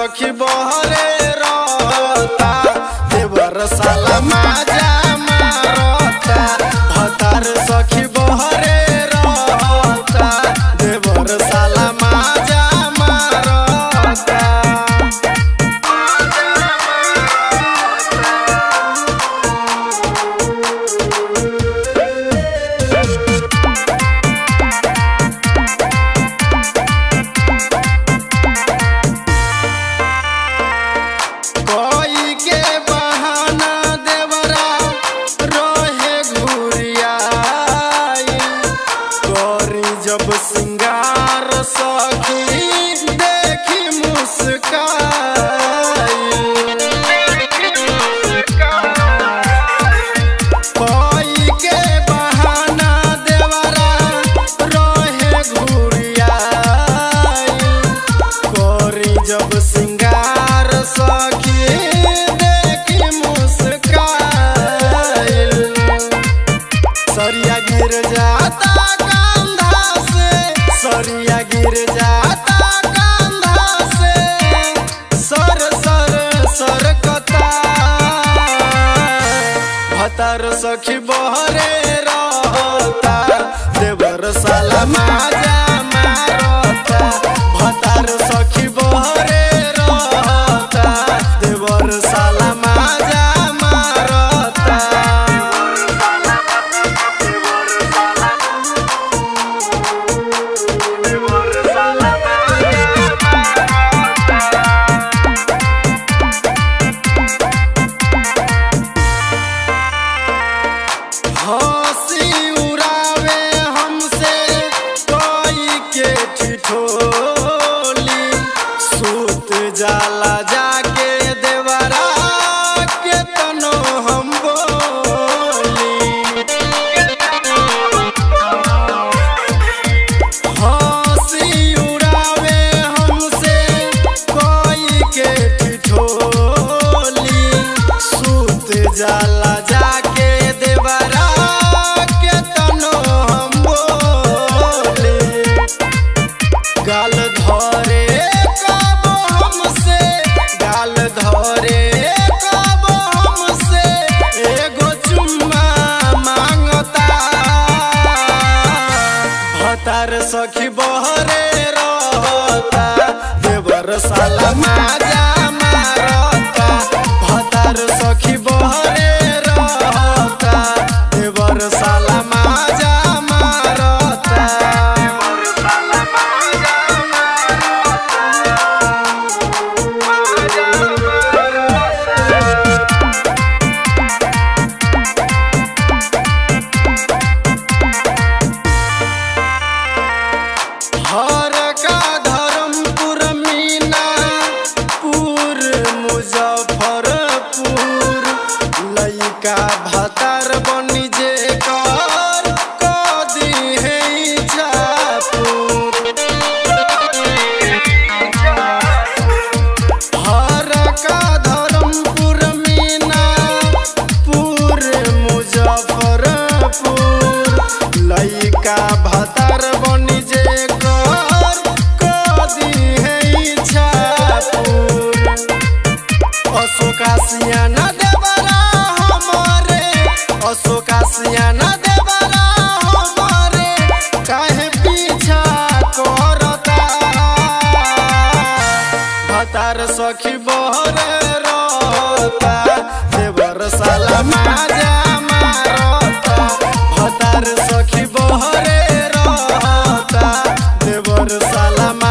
सखी बहरे रहता देवर साला माजा मारता भतार सखी बहरे रहता देवर साला माजा मारता कोई के बहाना देवरा रोहे घुरियाई कोरी जब सिंगार सखी देखी मुस्काई कोई के बहाना देवरा रोहे घुरियाई कोरी जब सिंगार सखी देखी मुस्काइल सरिया गिर जाता कंधा से सरिया गिर जाता कंधा से सर सर सरकता भतर सखी बहरे रहता देवर साला माजा मारता भतार सखी बहरे रहता देवर साला माजा मारता हंसी उड़ावे हमसे कोई के ठिठोली सूत जाला जाके देवरा के तनो हम बोली हंसी उड़ावे हमसे कोई के ठिठोली सूत जाला जाके देवरा के तनो हम बोले गाल धरे कब हमसे गाल धरे कब हमसे एगो चुम्मा मांगता भतार सखी बहरे रहता देवर साला माजा मारता भतार सखी बहरे रहता देवर साला माजा मारता हर का धर्मपुर मीना पुर मुजफ्फरपुर लइका भतार बनी जे कर कदी है हर का धर्मपुर मीना पुर मुजफ्फरपुर लइका भतार बनी जे कर कदी है छापुर अशोका सियाना देवरा हमारे अशोका सियाना देवरा हमारे काहे पीछा करता भतार सखी बहरे रहता देवर साला माजा मारता भतार सखी बहरे रहता देवर साला